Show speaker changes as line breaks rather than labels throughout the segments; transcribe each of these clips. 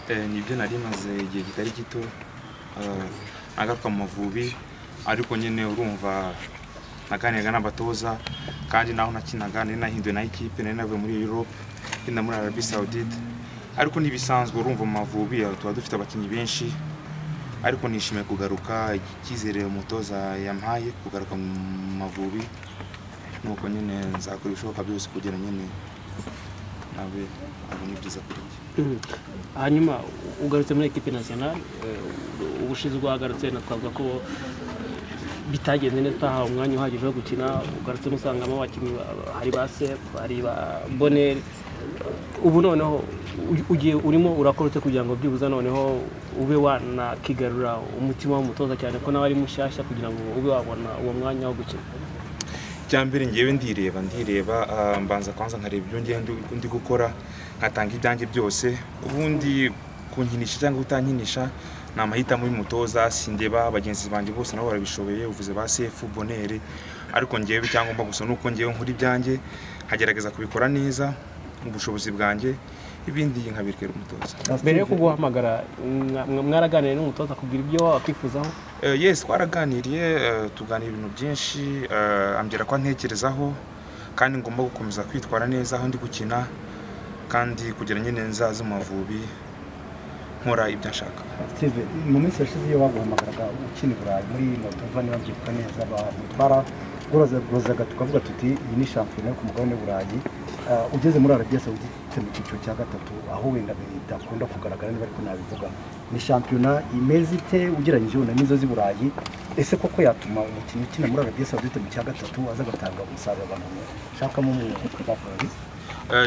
nibyo nari maze igihe kitari gito nagaruka mu mavubi ariko nyine urumva naganiraga n'abatoza kandi naho nakinaga nari nahinduwe na ekipe nari navuye muri europe ngenda muri arabi saudite ariko ntibisanzwe urumva mu mavubi tuba dufite abakinnyi benshi ariko nishimiye kugaruka icyizere umutoza yampaye kugaruka mu mavubi nuko nyine nzakora ibishoboka byose kugira nyine nawe abone ibyiza kuri njye
hanyuma ugarutse muri ekipi nasiyonari ubushize uhagarutse twavuga ko bitagenze neza utahawe umwanya uhagije wo gukina ugarutsemo usangamo abakinnyi hari ba sefu hari ba boneri ubu noneho ugiye urimo urakora ute kugira ngo byibuze noneho ube wanakigarura umutima w'umutoza cyane ko nawe ari mushyashya kugira ngo ube wabona uwo mwanya wo gukina
icyambere ngewe ndireba ndireba mbanza kwanza nkareba ibyo ngenda ndi gukora nkatanga ibyanjye byose ubundi kunkinisha cyangwa kutankinisha ni amahitamo y'umutoza sindeba bagenzi banjye bose nabo barabishoboye uvuze ba sefu bonere ariko ngewe icyangombwa gusa ni uko ngewe nkora ibyanjye nkagerageza kubikora neza mu bushobozi bwanjye ibindi nkabirikera umutoza
mbere yo kuguhamagara mwaraganiriye n'umutoza kugira ibyo wakwifuzaho
yesi twaraganiriye tuganira ibintu byinshi ambwira ko ntekerezaho kandi ngomba gukomeza kwitwara neza aho ndi gukina kandi kugira nyine nzaze mu mavubi nkora ibyo nshaka
steve mu minsi yashize iyo baguhamagaraga ukina i burayi muri moldova niba byitwa neza bamutwara twaragurozaga tukavuga tuti iyi ni shampiyona yo ku mugabane w'uburayi ugeze muri arabiya sawudite mu cyiciro cya gatatu aho wenda bidakunda kugaragara niba ariko nabivuga ni shampiyona imeze ite ugereranyije wenda n'izo z'i burayi ese koko yatuma umukinnyi ukina muri arabiya sawudite mu cya gatatu aza agatanga umusaruro abantu bashakamo umwuka bakorera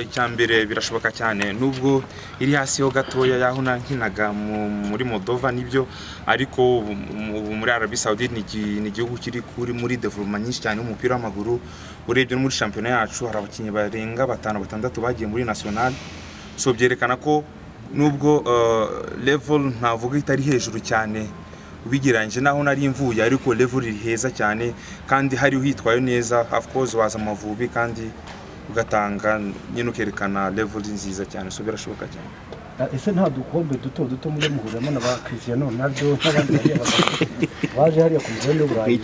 icyambere birashoboka cyane nubwo iri hasi ho gatoya yaho nankinaga muri modova nibyo ariko ubu muri arabi saudi ni igihugu kiri kuri muri development nyinshi cyane y'umupira w'amaguru urebye no muri shampiyona yacu hari abakinnyi barenga batanu batandatu bagiye muri national so byerekana ko nubwo level ntavuga itari hejuru cyane ubigereranyije naho nari imvuye ariko level iri heza cyane kandi hari uhitwaye neza of course waza amavubi kandi ugatanga nyine ukerekana leveli nziza cyane so birashoboka cyane
ese nta dukombe duto duto mujya muhuriramo na ba kirisiyano nabyo n'abandi bagiye baje hariya ku mugabane w'uburayi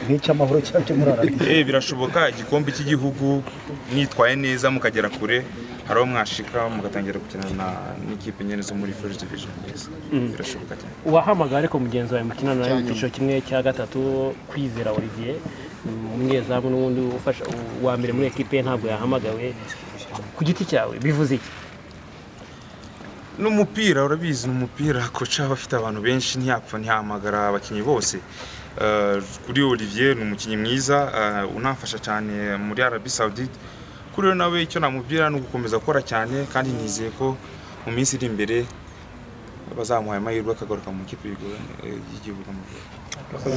nk'icy'amahoro cyangwa muri arabiya
eh birashoboka igikombe cy'igihugu mwitwaye neza mukagera kure hari aho mwashika mugatangira gukina n'ikipe nyine zo muri first division neza birashoboka cyane
wahamagaye ariko mugenzi wawe mukinana nawe mu cyiciro kimwe cya gatatu kwizera olivier umunyezamu n'ubundi ufasha uwa mbere muri ekipe ntabwo yahamagawe ku giti cyawe bivuze iki
n'umupira urabizi ni umupira koca aba afite abantu benshi ntiyapfa ntiyahamagara abakinnyi bose kuri olivier ni umukinnyi mwiza unamfasha cyane muri arabi saudite kuri we nawe icyo namubwira ni ugukomeza gukora cyane kandi nizeye ko mu minsi iri imbere bazamuha amahirwe akagaruka mu ikipe y'igihugu amavubi